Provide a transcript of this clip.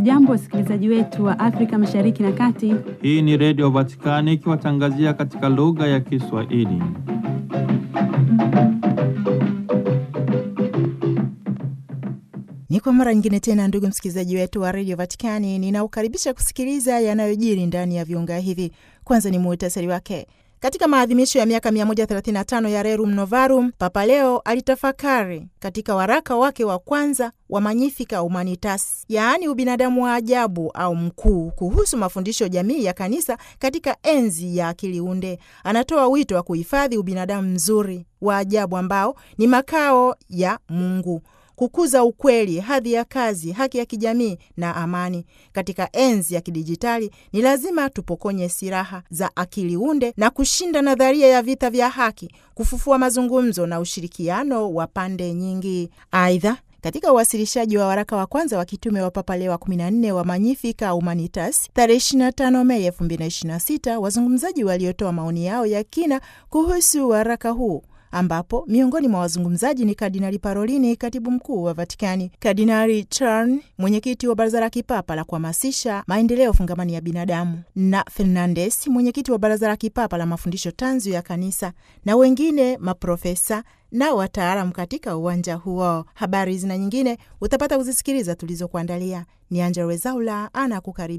Hamjambo, wasikilizaji wetu wa Afrika Mashariki na Kati. Hii ni Redio Vatikani ikiwatangazia katika lugha ya Kiswahili. Ni kwa mara nyingine tena, ndugu msikilizaji wetu wa redio Vatikani, ninaukaribisha kusikiliza yanayojiri ndani ya viunga hivi. Kwanza ni muhtasari wake. Katika maadhimisho ya miaka 135 ya Rerum Novarum, Papa Leo alitafakari katika waraka wake wa kwanza wa Magnificat Humanitas, yaani ubinadamu wa ajabu au mkuu, kuhusu mafundisho jamii ya kanisa katika enzi ya akili unde. Anatoa wito wa kuhifadhi ubinadamu mzuri wa ajabu ambao ni makao ya Mungu kukuza ukweli, hadhi ya kazi, haki ya kijamii na amani. Katika enzi ya kidijitali, ni lazima tupokonye silaha za akili unde na kushinda nadharia ya vita vya haki, kufufua mazungumzo na ushirikiano wa pande nyingi. Aidha, katika uwasilishaji wa waraka wa kwanza wa kitume wa Papa Leo wa 14 wa Magnificat Humanitas tarehe 25 Mei 2026, wazungumzaji waliotoa maoni yao ya kina kuhusu waraka huu ambapo miongoni mwa wazungumzaji ni Kardinali Parolini, katibu mkuu wa Vatikani, Kardinali Charn, mwenyekiti wa Baraza la Kipapa la kuhamasisha maendeleo fungamani ya binadamu, na Fernandes, mwenyekiti wa Baraza la Kipapa la mafundisho tanzu ya Kanisa, na wengine maprofesa na wataalamu katika uwanja huo. Habari zina nyingine utapata kuzisikiliza tulizokuandalia. Ni Angella Rwezaula ana kukaribia.